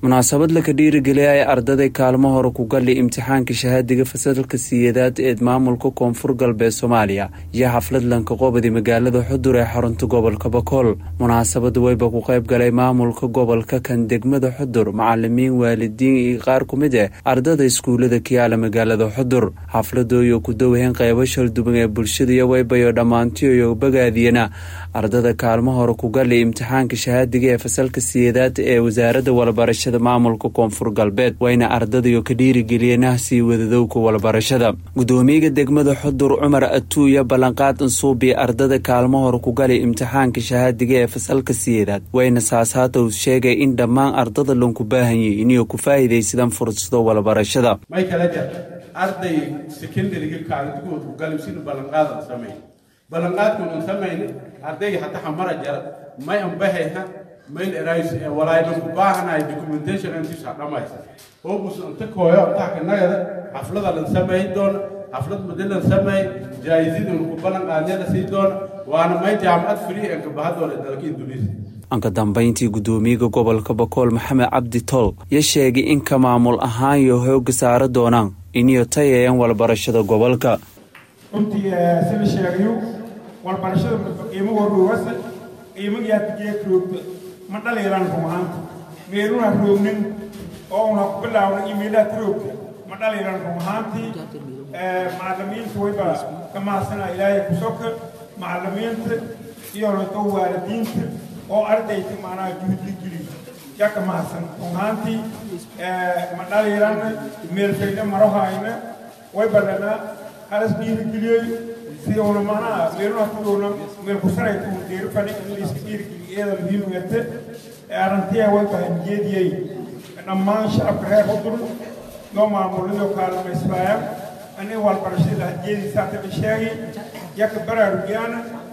munaasabad laka dhiirigeliyay ardaday kaalmo hore ku gali imtixaanka shahaadiga fasalka siyeedaad ee maamulka koonfur galbeed soomaaliya iyo xaflad lanka qobadi magaalada xudur ee xarunta gobolka bakool munaasabada weyba ku qayb galay maamulka gobolka kan degmada xudur macalimiin waalidiin iyo qaar ku mid eh ardada iskuulada kiyaala magaalada xudur xafladooyo ku dowheen qeybo shalduban ee bulshada iyo weybayo dhammaantiyo bagaadiyana ardada kaalmo hore ku gali imtixaanka shahaadiga ee fasalka siyeedaad ee wasaaradda walabarashada maamulka koonfur galbeed wayna ardadayo ka dhiirigeliyeenah sii wadadowka walabarashada gudoomiyaga degmada xudur cumar atuuya ballanqaad ansuubi ardada kaalmo hore ku gali imtixaanka shahaadiga ee fasalka siyeedaad wayna saasaatow sheegay in dhammaan ardada lanku baahanyay inay ku faa'iidaysadaan fursado walabarashada may kala jar arday secondariga kaalintiguud ku galim sinu ballanqaadan samayn ballanqaadkuunan samayni ardayga hata xamara jara may anbahayha mail erais walaaydhan ku baahanahay documentation antiisa dhamaysa hobus inta kooyo intaa kanagada xaflada lan samayn doona xaflad muddo lan sameey jaa'izidan ku ballan qaadneeda sii doona waana may jaamacad free ee kabahadoona dalka indunesia anka dambayntii gudoomiyaga gobolka bakool maxamed cabdi tol ya sheegay in ka maamul ahaan iyo hooga saara doonaan iniyo tayayan walbarashada gobolka runtii sida sheegayo walbarashada qiimo warowasa qiimagiyaadgeek roogta ma dhaliiraan run ahaanta meeluna roognin oo una ku bilaawna iimaylaad roogta ma dhaliiraan run ahaantii macalimiinta wayba ka mahadsanaa ilaahay ku soka macalimiinta iyo lato waalidiinta oo ardayta macnaha juhdi geli yaa ka mahadsan run ahaantii ma dhaliirana meelfayna marahayna way badhana halas dhiirigeliyey si una macnaha meeluna kudoona meel ku sarayta un deerifani in layska dhiirigeliyo iyada muhiim garte arrintiya way tahay jeediyey dhammaan shacabka reer xudur loo maamulado kaalmaysbaaya ani walbarashada lahjeediisaata la sheegay yaka baraarugyaana